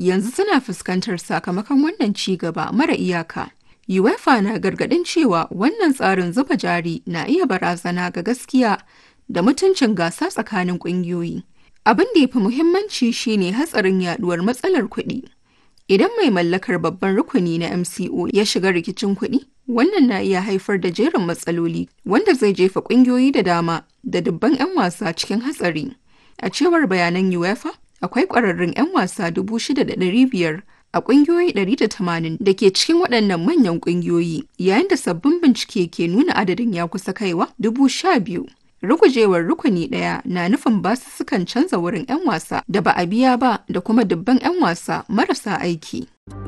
yanzu suna fuskantar sakamakon wannan ci gaba mara iyaka. UEFA na gargaɗin cewa wannan tsarin zuba jari na iya barazana ga gaskiya da mutuncin gasa tsakanin ƙungiyoyi. Abin da ya fi muhimmanci shine hatsarin yaduwar matsalar kuɗi. Idan mai mallakar babban rukuni na MCO ya shiga rikicin kuɗi, wannan na iya haifar da jerin matsaloli wanda zai jefa ƙungiyoyi da dama da dubban 'yan wasa cikin hatsari. A cewar bayanan UEFA, akwai ƙwararrun 'yan wasa 6,500 a ƙungiyoyi 180 da ke cikin waɗannan manyan ƙungiyoyi, yayin da sabbin bincike ke nuna adadin ya kusa kaiwa 12,000. Rugujewar rukuni ɗaya na nufin basussukan canza wurin 'yan wasa da ba a biya ba da kuma dubban 'yan wasa marasa aiki.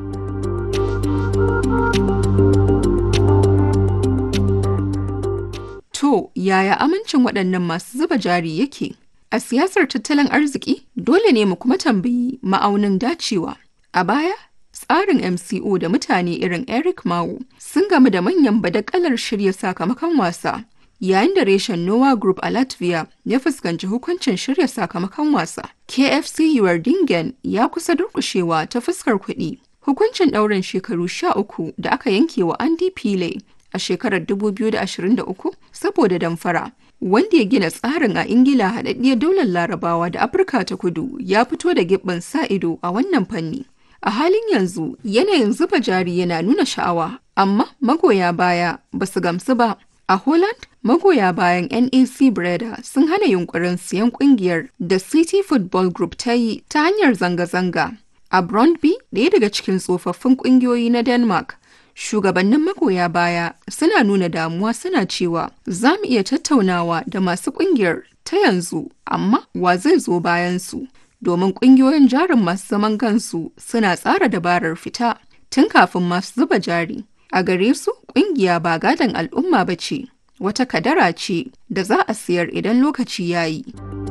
To, yaya amincin waɗannan masu zuba jari yake? A siyasar tattalin arziki, dole ne mu kuma tambayi ma'aunin dacewa. A baya, tsarin MCO da mutane irin Eric Mao sun gamu da manyan badakalar shirya sakamakon wasa. yayin da reshen Noah Group a Latvia ya fuskanci hukuncin shirya sakamakon wasa. KFC Dingen ya kusa durkushewa ta fuskar kuɗi. Hukuncin ɗaurin shekaru sha uku da aka yanke wa Andy Pile a shekarar 2023 saboda damfara. Wanda ya gina tsarin a Ingila haɗaɗɗiyar daular Larabawa da Afirka ta kudu ya fito da gibbin sa ido a wannan fanni. A halin yanzu yanayin zuba jari yana nuna sha'awa, amma magoya baya ba su gamsu ba. A Holland, magoya bayan NAC Breda sun hana yunkurin siyan kungiyar da City Football Group ta yi ta hanyar zanga-zanga. A Brøndby, ɗaya daga cikin tsofaffin ƙungiyoyi na Denmark, shugabannin magoya baya suna nuna damuwa suna cewa za mu iya tattaunawa da masu ƙungiyar ta yanzu, amma wa zai zo bayan su? Domin ƙungiyoyin jarin masu zaman kansu suna tsara dabarar fita tun kafin masu zuba jari. A gare su, ƙungiya ba gadon al'umma ba ce, wata kadara ce da za a siyar idan lokaci ya yi.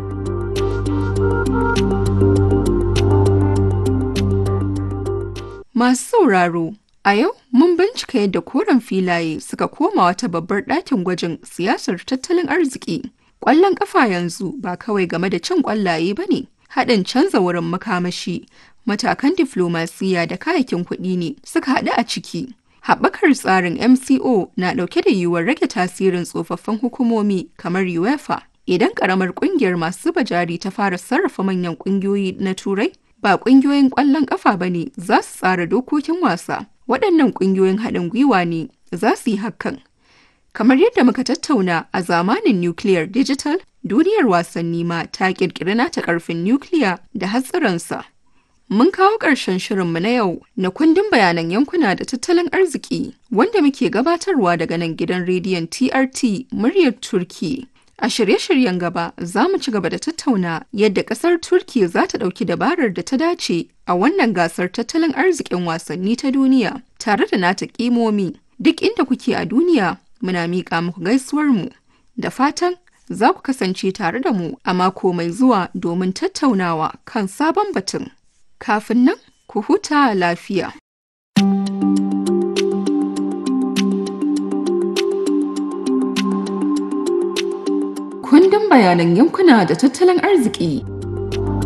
Masu sauraro, a yau mun bincika yadda koren filaye suka koma wata babbar ɗakin gwajin siyasar tattalin arziki. Ƙwallon ƙafa yanzu ba kawai game da cin ƙwallaye ba ne, haɗin canza wurin makamashi, matakan diflomasiya da kayakin kuɗi ne suka haɗu a ciki. Haɓakar tsarin MCO na ɗauke da yiwuwar rage tasirin tsofaffin hukumomi kamar UEFA. Idan ƙaramar ƙungiyar masu zuba jari ta fara sarrafa manyan ƙungiyoyi na Turai, ba ƙungiyoyin ƙwallon ƙafa ba ne za su tsara dokokin wasa. Waɗannan ƙungiyoyin haɗin gwiwa ne za su yi hakan. Kamar yadda muka tattauna a zamanin Nuclear Digital, duniyar wasanni ma ta ƙirƙiri nata ƙarfin nukiliya da hatsarinsa. Mun kawo ƙarshen shirinmu na yau na kundin bayanan yankuna da tattalin arziki wanda muke gabatarwa daga nan gidan rediyon TRT muryar Turki. A shirye-shiryen gaba za mu ci gaba da tattauna yadda ƙasar Turki za ta ɗauki dabarar da ta dace a wannan gasar tattalin arzikin wasanni ta duniya tare da nata ƙimomi. Duk inda kuke a duniya muna miƙa muku gaisuwarmu da fatan za ku kasance tare da mu a mako mai zuwa domin tattaunawa kan sabon batun. kafin nan ku huta lafiya. Kundin bayanan yankuna da tattalin arziki